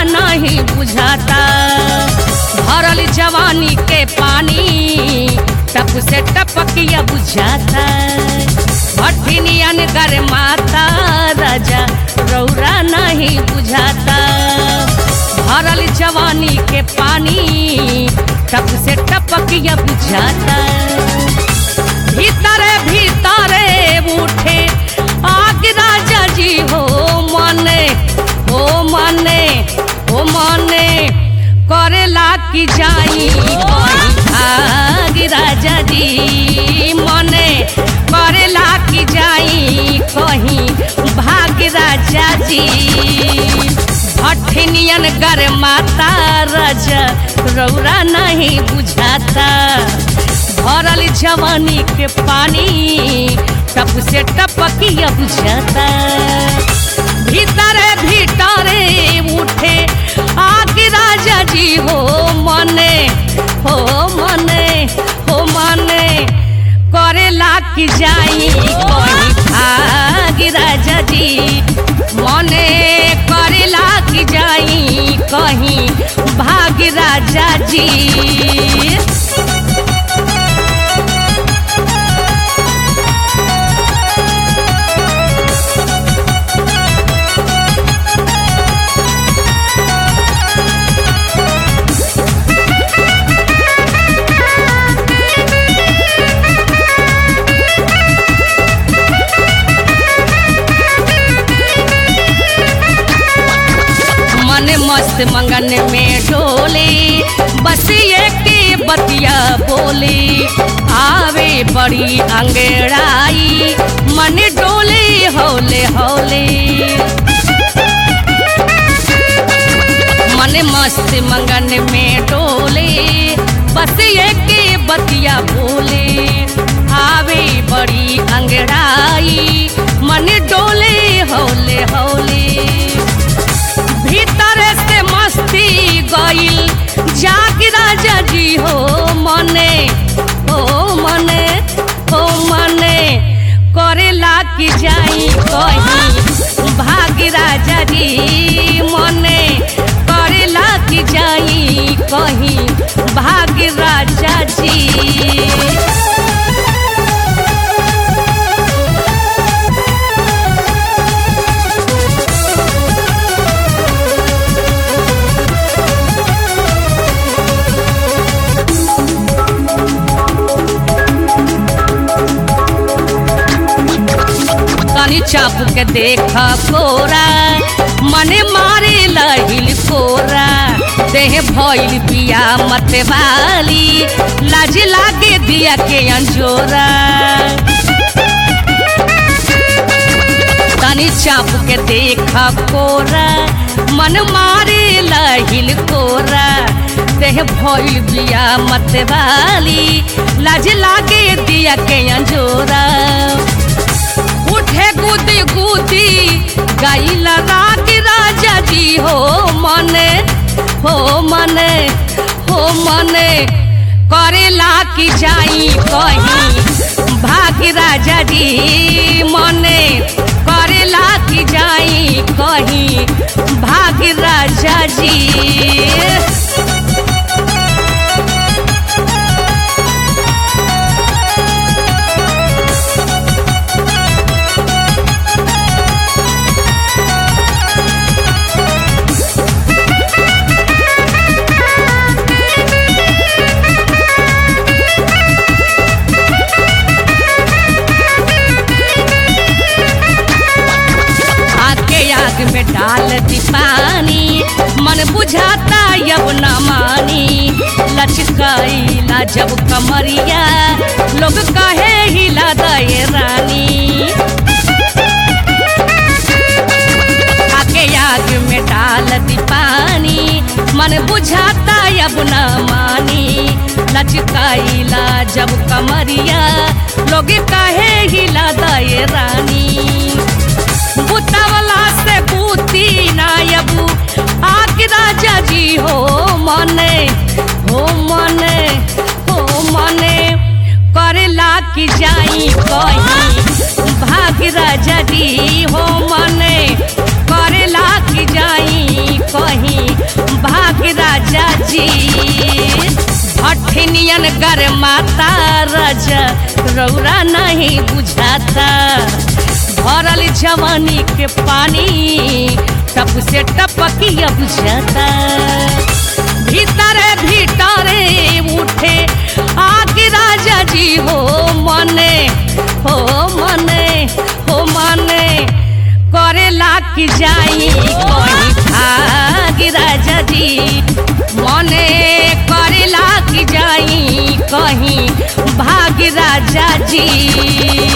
नहीं बुझाता भरल जवानी के पानी टप से टपकिया बुझाता भट्टिनियन गर माता राजा रौरा नहीं बुझाता भरल जवानी के पानी टप से टपकिया बुझाता भीतरे भीतरे उठे आग राजा जी हो मने हो मने हो मने करेला की जाई कहीं आग राजा जी मने करेला की जाई कहीं भाग राजा जी भट्ठिनियन गर माता राजा रौरा नहीं बुझाता भरल जवानी के पानी टप से टपकिया बुझाता भीतरे भीतरे उठे आग राजा जी हो मने हो मने हो मने करेला की जाई कहीं भाग राजा जी मने करेला की जाई कहीं भाग राजा जी मन मस्त मंगन में डोले बस ये के बतिया बोले आवे बड़ी अंगड़ाई मन डोले हौले हौले मन मस्त मंगन में डोले बस ये के बतिया बोले आवे बड़ी अंगड़ाई मन डोले हौले हौले भीतर से मस्ती गईल जाग राजा जी हो मने हो मने हो मने करेला की जाई कहीं भाग राजा जी मने करेला की जाई कहीं भाग राजा जी तनी चाप के देख कोरा मने मारे लहिल कोरा देह भइल बिया मत वाली लाज लागे दिया के अंजोरा तनी चाप के देख कोरा मन मारे लहिल कोरा देह भइल बिया मत वाली लाज लागे दिया के अंजोरा उठे गुदी गुदी गाइला राग राजा जी हो मने हो मने हो मने करेला की जाई कहीं भाग राजा जी मने करेला की जाई कहीं भाग राजा जी आके आग में डाल दी पानी मन बुझाता यब न मानी लचकाइला जब कमरिया लोग कहे हिला दे रानी आके आग में डाल दी पानी मन बुझाता यब न मानी लचकाइला जब कमरिया लोग कहे हिला दे रानी बुतवला से बूती नायबू आग राजा जी हो मने हो मने हो मने करेला की जाई कहीं भाग राजा जी हो मने करेला की जाई कहीं गर माता राजा रौरा नहीं बुझाता भरल जवानी के पानी टप से टपकिया बुझाता भीतरे भीतरे उठे आगे राजा जी हो मने हो मने हो मने करेला की जाई कहीं भाग राजा जी मने करेला की जाई कहीं भाग राजा जी